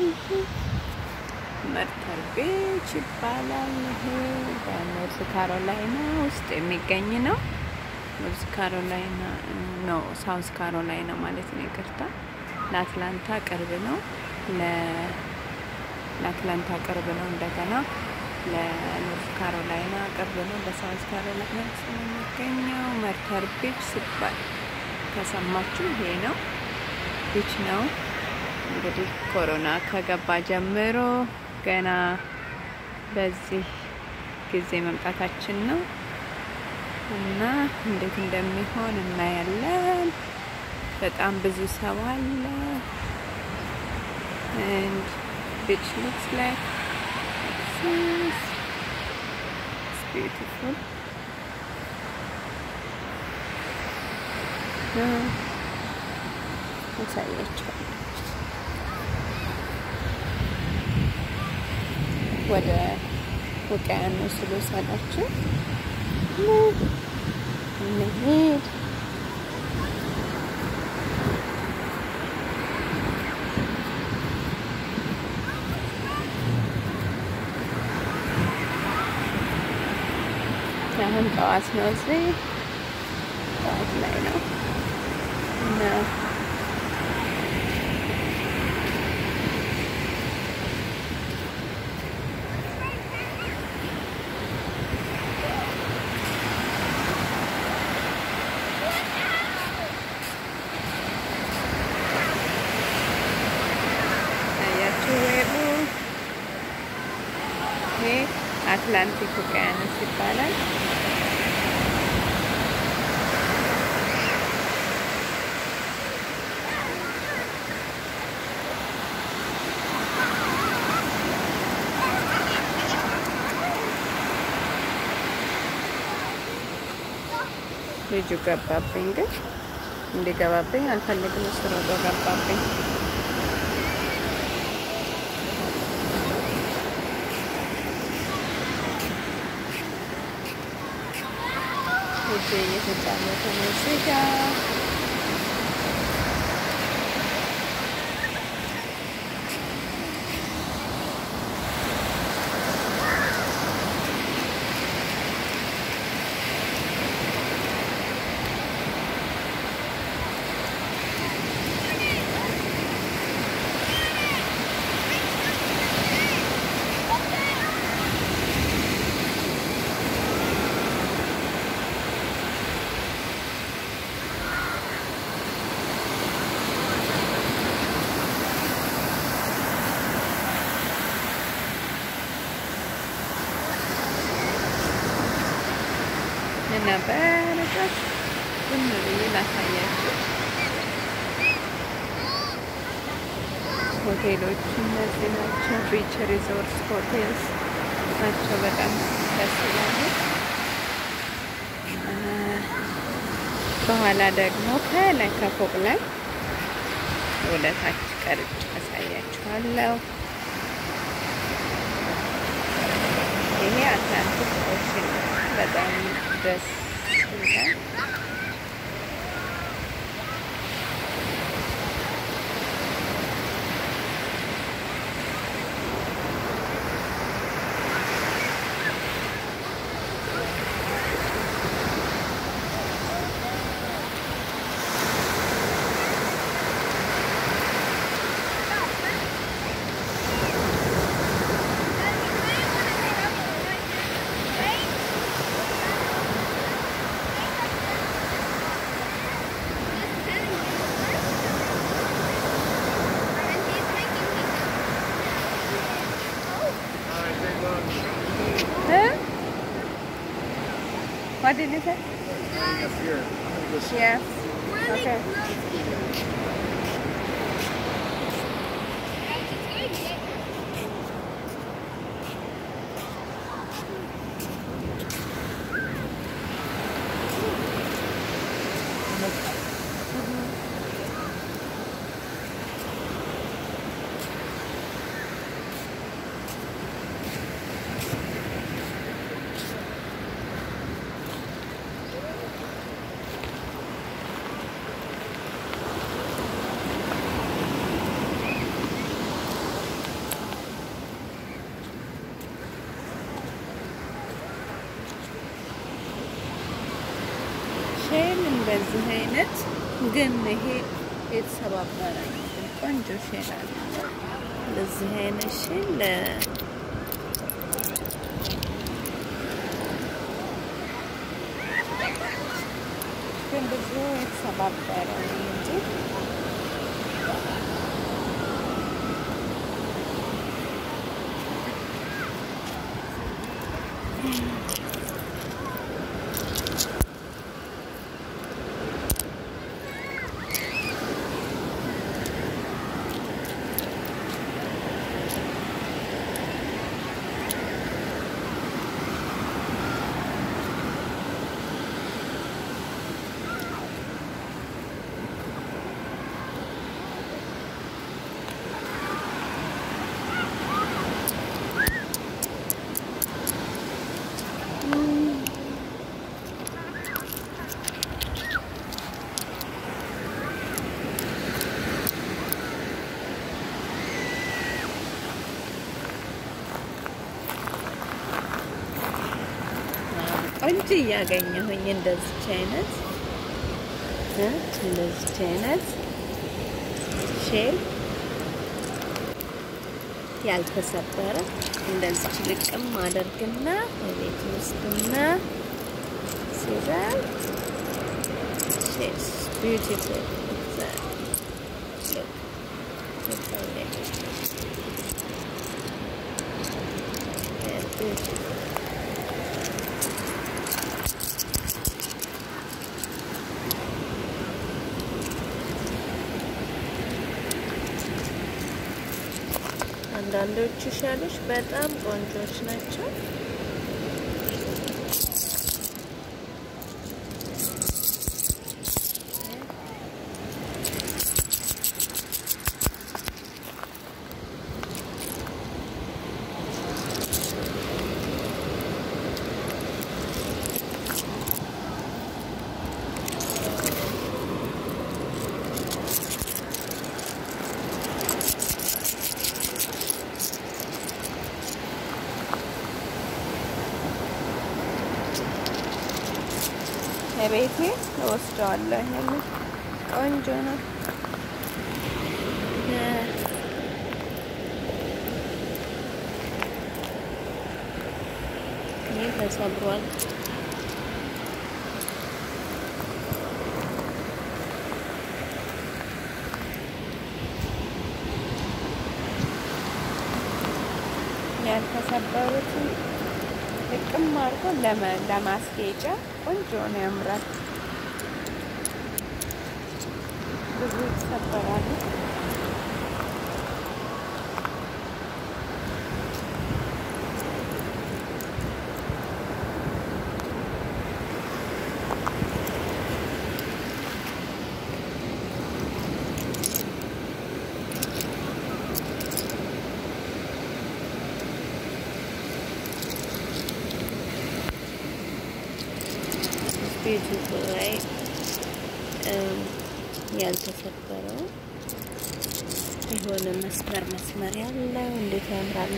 መርተር ቤች ይባላል። ይሄ በኖርዝ ካሮላይና ውስጥ የሚገኝ ነው። ኖርዝ ካሮላይና ነው፣ ሳውዝ ካሮላይና ማለት ነው። ይቅርታ፣ ለአትላንታ ቅርብ ነው። ለአትላንታ ቅርብ ነው። እንደገና ለኖርዝ ካሮላይና ቅርብ ነው። በሳውዝ ካሮላይና ውስጥ ነው የሚገኘው። መርተር ቤች ሲባል ከሰማችሁ ይሄ ነው ቢች ነው። እንግዲህ ኮሮና ከገባ ጀምሮ ገና በዚህ ጊዜ መምጣታችን ነው እና እንዴት እንደሚሆን እናያለን። በጣም ብዙ ሰው አለ። and beach looks like this. It's beautiful. አሳያቸዋለሁ። ወደ ውቅያኖስ ልውሰዳችሁ። እንሂድ። አሁን ጠዋት ነው፣ እዚህ ጠዋት ላይ ነው እና ያያችሁ ዌቡ ይሄ አትላንቲክ ውቅያኖስ ይባላል። ልጁ ገባብኝ፣ ግን እንዲገባብኝ አልፈልግም። እሱ ሮጦ ገባብኝ። ልጄ እየተጫወተ ነው እዚህ ጋ እና በረቀት ዝም ብዬ ላሳያችሁ። ሆቴሎቹ እነዚህ ናቸው። ቢች ሪዞርት ሆቴልስ ናቸው። በጣም ደስ ይላሉ። በኋላ ደግሞ ከላይ ከፎቅ ላይ ወደ ታች ቀርጬ አሳያችኋለሁ። ይሄ አትላንቲክ ኦሽን በጣም ደስ ይላል። Huh? What did you say? Yes. Okay. እንደዚህ አይነት ግን ይሄ የተሰባበረ ነው። ግን ቆንጆ ሼል አለ። እንደዚህ አይነት ሼል ግን ብዙ የተሰባበረ ነው እንጂ ቆንጆ እያገኘሁኝ እንደዚች አይነት እንደዚች አይነት ሼል ያልተሰበረ እንደዚች ልቅም አደርግና በቤት ውስጥና ሲዛት ሼልስ ቢዩቲፉል ቢዩቲፉል አንዳንዶቹ ሻሎች በጣም ቆንጆች ናቸው። ቤቴ እወስደዋለሁ። ይሄንን ቆንጆ ነው። ይህ ተሰብሯል። ያልተሰበሩትን ጥቅም አድርጎ ለማስጌጫ ቆንጆ ነው፣ ያምራል። ብዙ ይሰበራሉ። ቢዩቲፉል ላይ ያልተሰበረው የሆነ መስመር መስመር ያለው እንዴት ያምራል!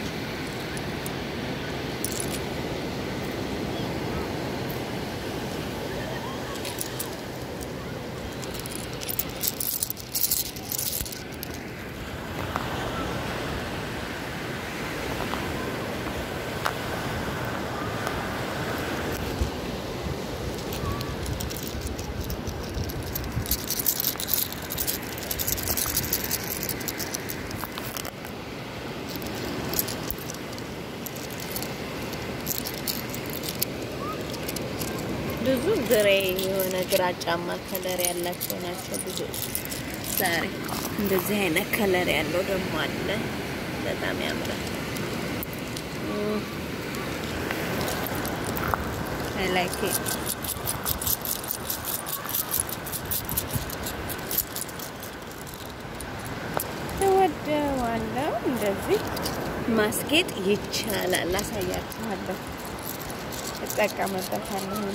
ብዙ ግሬ የሆነ ግራጫማ ከለር ያላቸው ናቸው። ብዙ ዛሬ እንደዚህ አይነት ከለር ያለው ደግሞ አለ። በጣም ያምራል። አይ ላይክ ኢት እወደዋለሁ። እንደዚህ ማስጌጥ ይቻላል። አሳያችኋለሁ። እጠቀምበታለሁ እኔ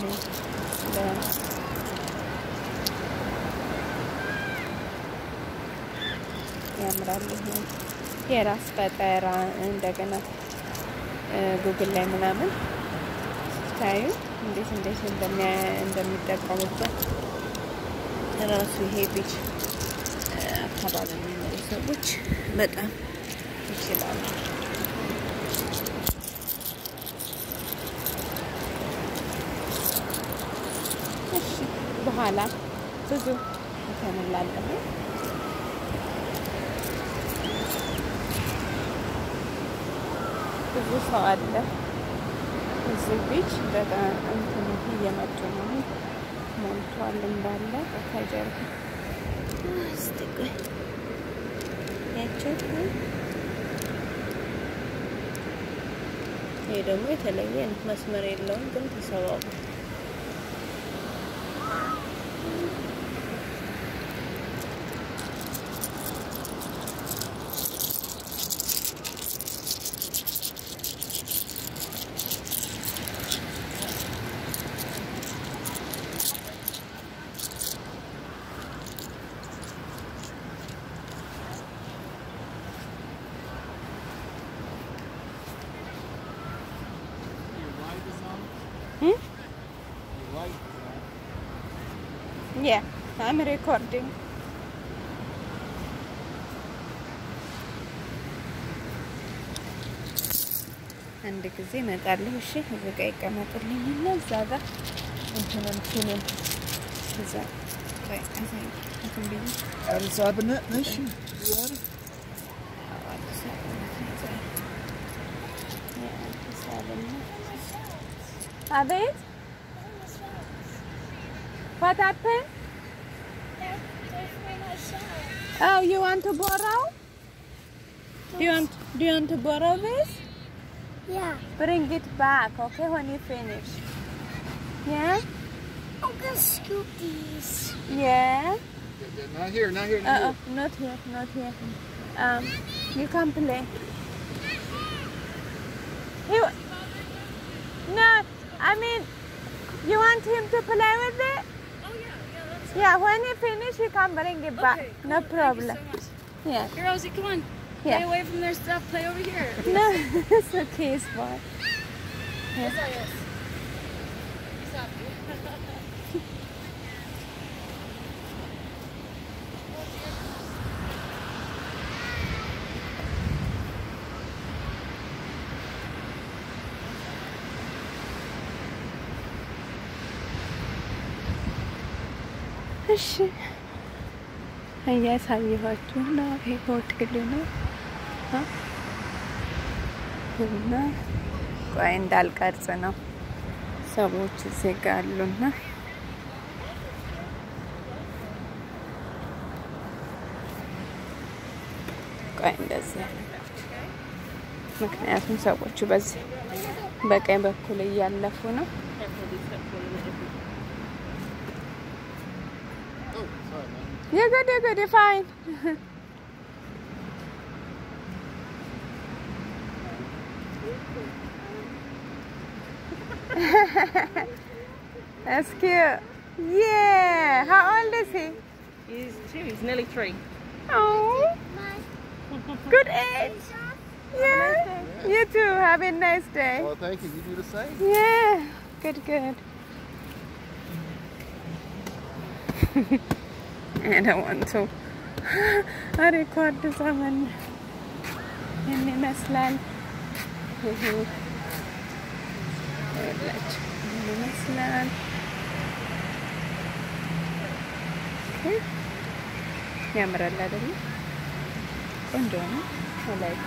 ያምራል። ይሄ የራስ ፈጠራ እንደገና ጉግል ላይ ምናምን ስታዩ እንዴት እንዴት እንደሚጠቀሙበት ራሱ ይሄ ቢች አካባቢ የሚኖሩ ሰዎች በጣም ይችላሉ። እሺ በኋላ ብዙ እንተንላለን። ብዙ ሰው አለ እዚህ ቢች በጣም እንትን እየመጡ ነው። ሞልቷል እንዳለ ከጀርባ እስቲ ቆይ ያቸው ይሄ ደግሞ የተለየ ነው። መስመር የለውም ግን ተሰባብሯል። Hmm? Yeah, I'm recording. አንድ ጊዜ እመጣለሁ። እሺ፣ እዚህ ጋ ይቀመጥልኝ እና እዛ ጋ እንትኑን ፊልም እዛ ቆይ አሳይ እንትን ብዬ Addis Ababa Nation. አዲስ አበባ የአዲስ አበባ አቤት What happened? Oh, you want to borrow? Do you want Do you want to borrow this? Yeah. Bring it back, okay, when you finish. Yeah. I'm gonna scoop these. Yeah. Not here, not here, not Uh, uh, not here, not here. Um, you can play. You. No, I mean, you want him to play with it? Oh yeah, yeah, that's Yeah, when he finish, you can bring it back. okay. No cool. problem. Thank you so much. Yeah. Here, Rosie, come on. Play Yeah. away from their stuff. Play over here. No, it's okay, it's fine. Yes, I is. Stop. እሺ እያሳየኋችሁ ነው። ይሄ ሆቴል ነው አ? እና ቆይ እንዳልቀርጽ ነው ሰዎች እዚህ ጋ አሉና ቆይ እንደዚህ ምክንያቱም ሰዎቹ በዚህ በቀኝ በኩል እያለፉ ነው። Oh, sorry, man. You're good, you're good, you're fine. That's cute. Yeah. How old is he? He's two. He's nearly three. Oh, good age. Yeah. You too. Have a nice day. Well, thank you. You do the same. Yeah. Good, good. I don't want to. ሪኮርድ ዘመን ይህን ይመስላል። ይሄ ይኸውላችሁ ይህን ይመስላል። ኦኬ። ያምራል አይደለ? ቆንጆ ነው። ወላይቶ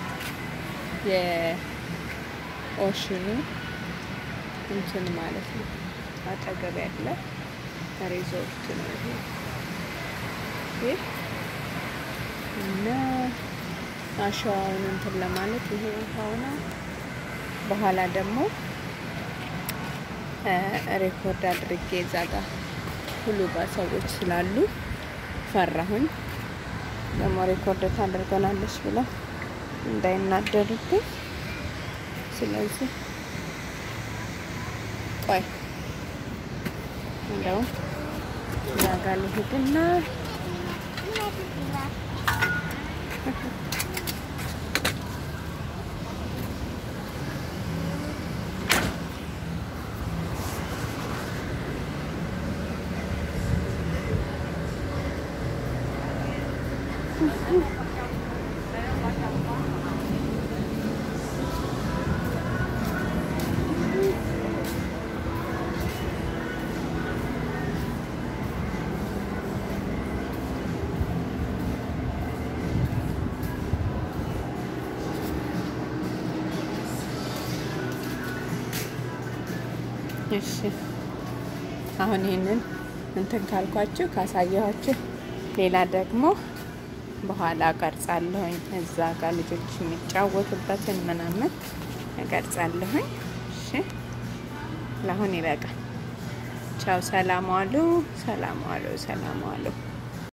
የኦሽኑ እንትን ማለት ነው አጠገብ ያለ ሪዞርት ነው ይሄ ይህ እና አሸዋውን እንትን ለማለት ይሄ ውሃው ነው። በኋላ ደግሞ ሬኮርድ አድርጌ እዛ ጋር ሁሉ ጋር ሰዎች ስላሉ ፈራሁኝ። ደግሞ ሬኮርድ ታደርገናለች ብለው እንዳይናደዱብኝ። ስለዚህ ቆይ እንደውም እዛ ጋር ልሂድና እሺ አሁን ይህንን እንትን ካልኳችሁ ካሳየኋችሁ ሌላ ደግሞ በኋላ ቀርጻለሁኝ። እዛ ጋር ልጆች የሚጫወቱበትን ምናምን እቀርጻለሁኝ። እሺ ለአሁን ይበቃል። ቻው። ሰላም ዋሉ፣ ሰላም ዋሉ፣ ሰላም ዋሉ።